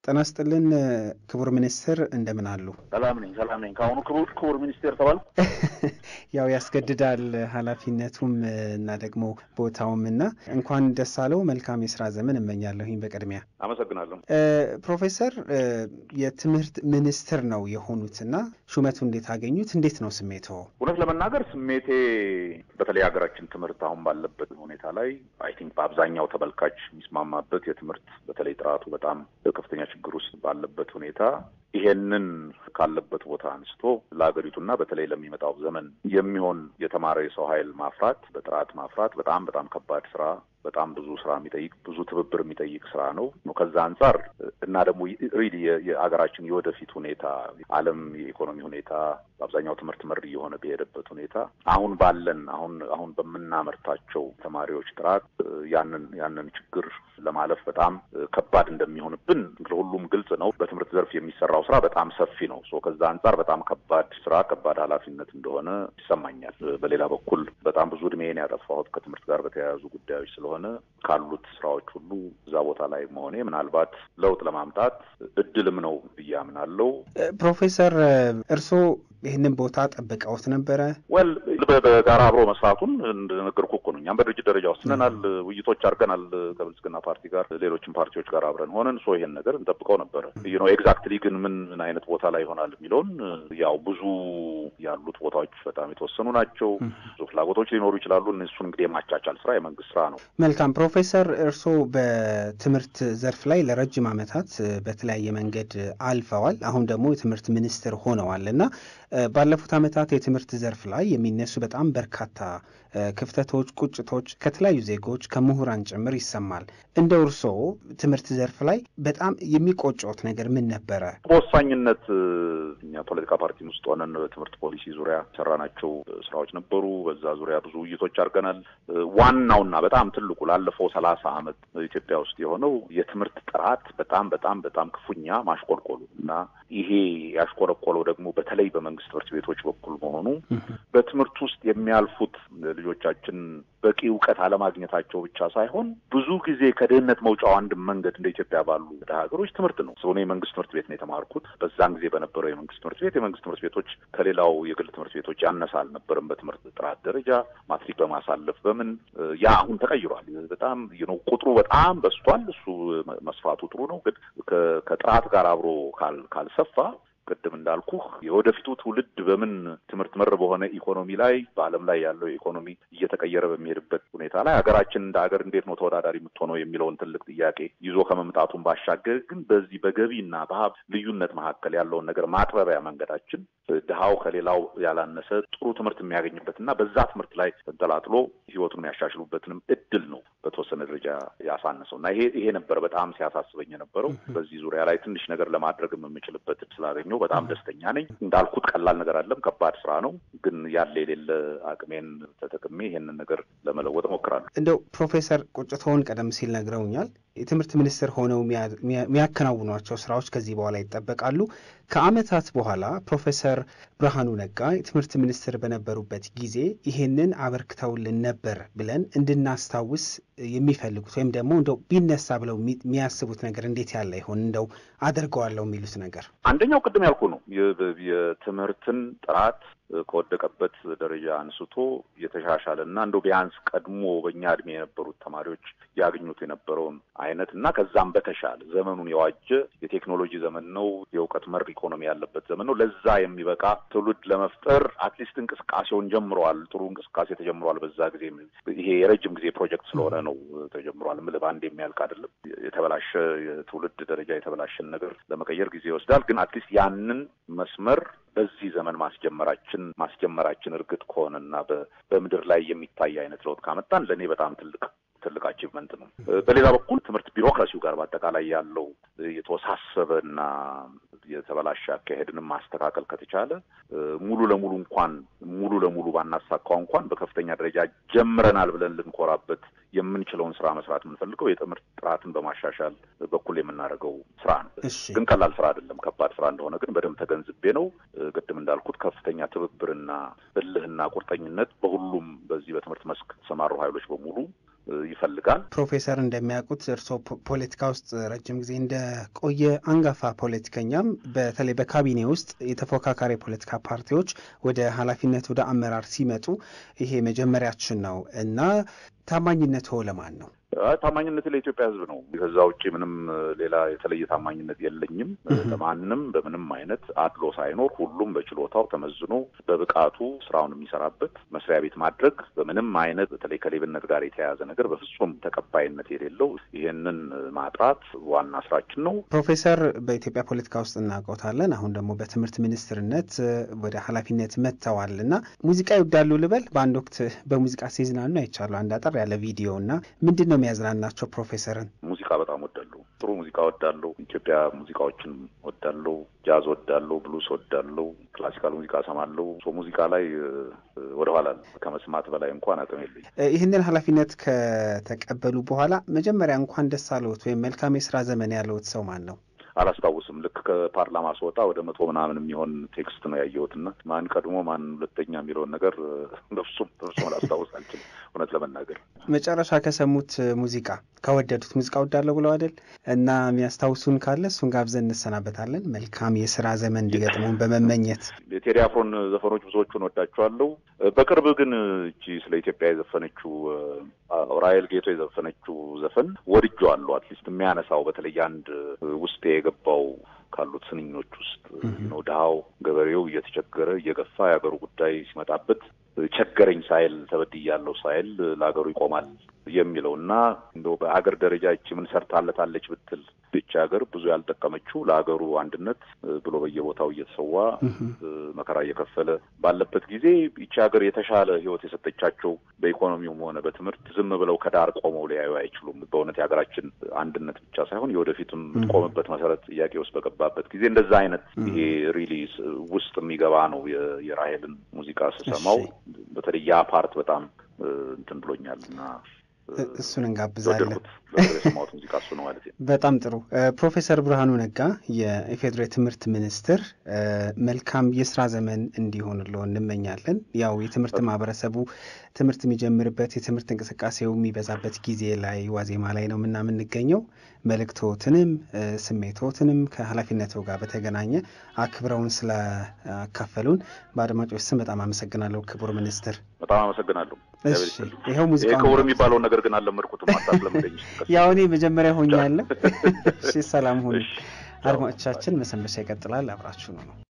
ጤና ይስጥልን ክቡር ሚኒስትር እንደምን አሉ? ሰላም ነኝ፣ ሰላም ነኝ። ከአሁኑ ክቡር ክቡር ሚኒስቴር ተባል ያው ያስገድዳል ኃላፊነቱም እና ደግሞ ቦታውም እና እንኳን ደስ አለው። መልካም የስራ ዘመን እመኛለሁኝ። በቅድሚያ አመሰግናለሁ። ፕሮፌሰር የትምህርት ሚኒስትር ነው የሆኑትና ሹመቱ እንዴት አገኙት? እንዴት ነው ስሜቶ? እውነት ለመናገር ስሜቴ በተለይ ሀገራችን ትምህርት አሁን ባለበት ሁኔታ ላይ አይ ቲንክ በአብዛኛው ተመልካች የሚስማማበት የትምህርት በተለይ ጥራቱ በጣም ከፍተኛ ችግር ውስጥ ባለበት ሁኔታ ይሄንን ካለበት ቦታ አንስቶ ለሀገሪቱና በተለይ ለሚመጣው ዘመን የሚሆን የተማረ የሰው ኃይል ማፍራት በጥራት ማፍራት በጣም በጣም ከባድ ስራ በጣም ብዙ ስራ የሚጠይቅ ብዙ ትብብር የሚጠይቅ ስራ ነው። ከዛ አንጻር እና ደግሞ ሪሊ የሀገራችን የወደፊት ሁኔታ ዓለም የኢኮኖሚ ሁኔታ በአብዛኛው ትምህርት መር እየሆነ በሄደበት ሁኔታ አሁን ባለን አሁን አሁን በምናመርታቸው ተማሪዎች ጥራት ያንን ያንን ችግር ለማለፍ በጣም ከባድ እንደሚሆንብን ለሁሉም ግልጽ ነው። በትምህርት ዘርፍ የሚሰራው ስራ በጣም ሰፊ ነው። ሶ ከዛ አንጻር በጣም ከባድ ስራ ከባድ ኃላፊነት እንደሆነ ይሰማኛል። በሌላ በኩል በጣም ብዙ እድሜን ያጠፋሁት ከትምህርት ጋር በተያያዙ ጉዳዮች ስለሆነ ካሉት ስራዎች ሁሉ እዛ ቦታ ላይ መሆኔ ምናልባት ለውጥ ለማምጣት እድልም ነው ብዬ አምናለሁ። ፕሮፌሰር እርስዎ ይህንን ቦታ ጠብቀውት ነበረ? ወል በጋራ አብሮ መስራቱን እንደነገርኩ እኮ ነው። እኛም በድርጅት ደረጃ ወስነናል፣ ውይይቶች አድርገናል ከብልጽግና ፓርቲ ጋር፣ ሌሎችም ፓርቲዎች ጋር አብረን ሆነን ሶ ይሄን ነገር እንጠብቀው ነበረ። ይህ ነው ኤግዛክትሊ ግን ምን ምን አይነት ቦታ ላይ ይሆናል የሚለውን ያው ብዙ ያሉት ቦታዎች በጣም የተወሰኑ ናቸው። ብዙ ፍላጎቶች ሊኖሩ ይችላሉ። እሱን እንግዲህ የማቻቻል ስራ የመንግስት ስራ ነው። መልካም ፕሮፌሰር፣ እርስዎ በትምህርት ዘርፍ ላይ ለረጅም ዓመታት በተለያየ መንገድ አልፈዋል። አሁን ደግሞ የትምህርት ሚኒስትር ሆነዋል እና ባለፉት ዓመታት የትምህርት ዘርፍ ላይ የሚነሱ በጣም በርካታ ክፍተቶች፣ ቁጭቶች ከተለያዩ ዜጎች ከምሁራን ጭምር ይሰማል። እንደ እርስዎ ትምህርት ዘርፍ ላይ በጣም የሚቆጨዎት ነገር ምን ነበረ? በወሳኝነት እኛ ፖለቲካ ፓርቲን ውስጥ ሆነን በትምህርት ፖሊሲ ዙሪያ ሰራናቸው ስራዎች ነበሩ። በዛ ዙሪያ ብዙ ውይይቶች አድርገናል። ዋናውና በጣም ትልቁ ላለፈው ሰላሳ ዓመት ኢትዮጵያ ውስጥ የሆነው የትምህርት ጥራት በጣም በጣም በጣም ክፉኛ ማሽቆልቆሉ እና ይሄ ያሽቆለቆለው ደግሞ በተለይ በመንግስት ትምህርት ቤቶች በኩል መሆኑ በትምህርት ውስጥ የሚያልፉት ልጆቻችን በቂ እውቀት አለማግኘታቸው ብቻ ሳይሆን ብዙ ጊዜ ከድህነት መውጫው አንድ መንገድ እንደ ኢትዮጵያ ባሉ ድሀ ሀገሮች ትምህርት ነው። እኔ የመንግስት ትምህርት ቤት ነው የተማርኩት። በዛን ጊዜ በነበረው የመንግስት ትምህርት ቤት የመንግስት ትምህርት ቤቶች ከሌላው የግል ትምህርት ቤቶች ያነሰ አልነበርም በትምህርት ጥራት ደረጃ ማትሪክ በማሳለፍ በምን ያ አሁን ተቀይሯል። በጣም ነው ቁጥሩ በጣም በዝቷል። እሱ መስፋቱ ጥሩ ነው፣ ግን ከጥራት ጋር አብሮ ካልሰፋ ቅድም እንዳልኩህ የወደፊቱ ትውልድ በምን ትምህርት መር በሆነ ኢኮኖሚ ላይ በዓለም ላይ ያለው ኢኮኖሚ እየተቀየረ በሚሄድበት ሁኔታ ላይ ሀገራችን እንደ ሀገር እንዴት ነው ተወዳዳሪ የምትሆነው የሚለውን ትልቅ ጥያቄ ይዞ ከመምጣቱን ባሻገር ግን በዚህ በገቢና በሀብት ልዩነት መካከል ያለውን ነገር ማጥበቢያ መንገዳችን ድሃው ከሌላው ያላነሰ ጥሩ ትምህርት የሚያገኝበት እና በዛ ትምህርት ላይ ተንጠላጥሎ ህይወቱን የሚያሻሽሉበትንም እድል ነው በተወሰነ ደረጃ ያሳነሰው እና ይሄ ይሄ ነበር በጣም ሲያሳስበኝ የነበረው። በዚህ ዙሪያ ላይ ትንሽ ነገር ለማድረግም የምችልበት ስላገኘው በጣም ደስተኛ ነኝ። እንዳልኩት ቀላል ነገር አለም፣ ከባድ ስራ ነው። ግን ያለ የሌለ አቅሜን ተጠቅሜ ይሄንን ነገር ለመለወጥ እሞክራለሁ። እንደው ፕሮፌሰር ቁጭቶውን ቀደም ሲል ነግረውኛል። የትምህርት ሚኒስትር ሆነው የሚያከናውኗቸው ስራዎች ከዚህ በኋላ ይጠበቃሉ። ከዓመታት በኋላ ፕሮፌሰር ብርሃኑ ነጋ የትምህርት ሚኒስትር በነበሩበት ጊዜ ይሄንን አበርክተውልን ነበር ብለን እንድናስታውስ የሚፈልጉት ወይም ደግሞ እንደው ቢነሳ ብለው የሚያስቡት ነገር እንዴት ያለ ይሆን? እንደው አደርገዋለሁ የሚሉት ነገር አንደኛው ቅድም ያልኩ ነው የትምህርትን ጥራት ከወደቀበት ደረጃ አንስቶ የተሻሻለ እና እንደው ቢያንስ ቀድሞ በእኛ እድሜ የነበሩት ተማሪዎች ያገኙት የነበረውን አይነት እና ከዛም በተሻለ ዘመኑን የዋጀ የቴክኖሎጂ ዘመን ነው። የእውቀት መር ኢኮኖሚ ያለበት ዘመን ነው። ለዛ የሚበቃ ትውልድ ለመፍጠር አትሊስት እንቅስቃሴውን ጀምረዋል። ጥሩ እንቅስቃሴ ተጀምረዋል። በዛ ጊዜ ይሄ የረጅም ጊዜ ፕሮጀክት ስለሆነ ነው ተጀምሯል። ምል በአንድ የሚያልቅ አይደለም። የተበላሸ የትውልድ ደረጃ የተበላሸን ነገር ለመቀየር ጊዜ ይወስዳል። ግን አትሊስት ያንን መስመር በዚህ ዘመን ማስጀመራችን ማስጀመራችን እርግጥ ከሆነና በምድር ላይ የሚታይ አይነት ለውጥ ካመጣን ለእኔ በጣም ትልቅ ትልቅ አቺቭመንት ነው። በሌላ በኩል ትምህርት ቢሮክራሲው ጋር በአጠቃላይ ያለው የተወሳሰበ እና የተበላሸ አካሄድንም ማስተካከል ከተቻለ ሙሉ ለሙሉ እንኳን ሙሉ ለሙሉ ባናሳካው እንኳን በከፍተኛ ደረጃ ጀምረናል ብለን ልንኮራበት የምንችለውን ስራ መስራት የምንፈልገው የትምህርት ጥራትን በማሻሻል በኩል የምናደርገው ስራ ነው። ግን ቀላል ስራ አይደለም። ከባድ ስራ እንደሆነ ግን በደንብ ተገንዝቤ ነው። ቅድም እንዳልኩት ከፍተኛ ትብብርና እልህና ቁርጠኝነት በሁሉም በዚህ በትምህርት መስክ የተሰማሩ ኃይሎች በሙሉ ይፈልጋል። ፕሮፌሰር እንደሚያውቁት እርስዎ ፖለቲካ ውስጥ ረጅም ጊዜ እንደቆየ አንጋፋ ፖለቲከኛም በተለይ በካቢኔ ውስጥ የተፎካካሪ የፖለቲካ ፓርቲዎች ወደ ኃላፊነት ወደ አመራር ሲመጡ ይሄ መጀመሪያችን ነው እና ታማኝነት ለማን ነው? ታማኝነት ለኢትዮጵያ ሕዝብ ነው። ከዛ ውጭ ምንም ሌላ የተለየ ታማኝነት የለኝም። ለማንም በምንም አይነት አድሎ ሳይኖር ሁሉም በችሎታው ተመዝኖ በብቃቱ ስራውን የሚሰራበት መስሪያ ቤት ማድረግ በምንም አይነት በተለይ ከሌብነት ጋር የተያያዘ ነገር በፍጹም ተቀባይነት የሌለው ይሄንን ማጥራት ዋና ስራችን ነው። ፕሮፌሰር በኢትዮጵያ ፖለቲካ ውስጥ እናውቀውታለን። አሁን ደግሞ በትምህርት ሚኒስትርነት ወደ ኃላፊነት መጥተዋል እና ሙዚቃ ይወዳሉ ልበል። በአንድ ወቅት በሙዚቃ ሲዝናኑ አይቻሉ አንድ አጠር ያለ ቪዲዮ እና ምንድን ነው የሚያዝናናቸው ፕሮፌሰርን? ሙዚቃ በጣም ወዳለሁ። ጥሩ ሙዚቃ ወዳለሁ። ኢትዮጵያ ሙዚቃዎችን ወዳለሁ። ጃዝ ወዳለሁ። ብሉስ ወዳለሁ። ክላሲካል ሙዚቃ ሰማለሁ። ሙዚቃ ላይ ወደኋላ ከመስማት በላይ እንኳን አቅም የለኝ። ይህንን ኃላፊነት ከተቀበሉ በኋላ መጀመሪያ እንኳን ደስ አለዎት ወይም መልካም የስራ ዘመን ያለዎት ሰው ማን ነው? አላስታውስም። ልክ ከፓርላማ ስወጣ ወደ መቶ ምናምን የሚሆን ቴክስት ነው ያየሁትና ማን ቀድሞ ማን ሁለተኛ የሚለውን ነገር በፍጹም በፍጹም አላስታውስ አልችልም፣ እውነት ለመናገር መጨረሻ ከሰሙት ሙዚቃ ከወደዱት ሙዚቃ ወዳለሁ ብለው አይደል እና የሚያስታውሱን ካለ እሱን ጋብዘን እንሰናበታለን። መልካም የስራ ዘመን እንዲገጥሙን በመመኘት የቴዲ አፍሮን ዘፈኖች ብዙዎቹን ወዳቸዋለሁ። በቅርብ ግን እቺ ስለ ኢትዮጵያ የዘፈነችው ራሔል ጌቶ የዘፈነችው ዘፈን ወድጄዋለሁ። አትሊስት የሚያነሳው በተለይ አንድ ውስጤ የገባው ካሉት ስንኞች ውስጥ ነው ድሃው ገበሬው እየተቸገረ እየገፋ የሀገሩ ጉዳይ ሲመጣበት ቸገረኝ ሳይል ተበድያለሁ ሳይል ለሀገሩ ይቆማል የሚለው እና እንደው በሀገር ደረጃ እቺ ምን ሰርታለታለች ብትል ይቺ ሀገር ብዙ ያልጠቀመችው ለሀገሩ አንድነት ብሎ በየቦታው እየተሰዋ መከራ እየከፈለ ባለበት ጊዜ ይቺ ሀገር የተሻለ ሕይወት የሰጠቻቸው በኢኮኖሚውም ሆነ በትምህርት ዝም ብለው ከዳር ቆመው ሊያዩ አይችሉም። በእውነት የሀገራችን አንድነት ብቻ ሳይሆን የወደፊትም የምትቆምበት መሰረት ጥያቄ ውስጥ በገባበት ጊዜ እንደዛ አይነት ይሄ ሪሊ ውስጥ የሚገባ ነው የራሔልን ሙዚቃ ስሰማው በተለይ ያ ፓርት በጣም እንትን ብሎኛል እና እሱን እንጋብዛለን። የሰማሁት ሙዚቃ እሱ ነው ማለት ነው። በጣም ጥሩ። ፕሮፌሰር ብርሃኑ ነጋ የኢፌዴሪ ትምህርት ሚኒስትር፣ መልካም የስራ ዘመን እንዲሆንልዎ እንመኛለን። ያው የትምህርት ማህበረሰቡ ትምህርት የሚጀምርበት የትምህርት እንቅስቃሴው የሚበዛበት ጊዜ ላይ ዋዜማ ላይ ነው ምና የምንገኘው መልእክቶትንም ስሜቶትንም ከኃላፊነቱ ጋር በተገናኘ አክብረውን ስላካፈሉን በአድማጮች ስም በጣም አመሰግናለሁ ክቡር ሚኒስትር። በጣም አመሰግናለሁ። ይኸው ሙዚቃ ክቡር የሚባለውን ነገር ግን አልለመድኩትም። አታስለምደኝ። ያው እኔ መጀመሪያ ሆኛለሁ። እሺ፣ ሰላም ሁኑ። አድማጮቻችን መሰንበቻ ይቀጥላል። አብራችሁ ነው ነው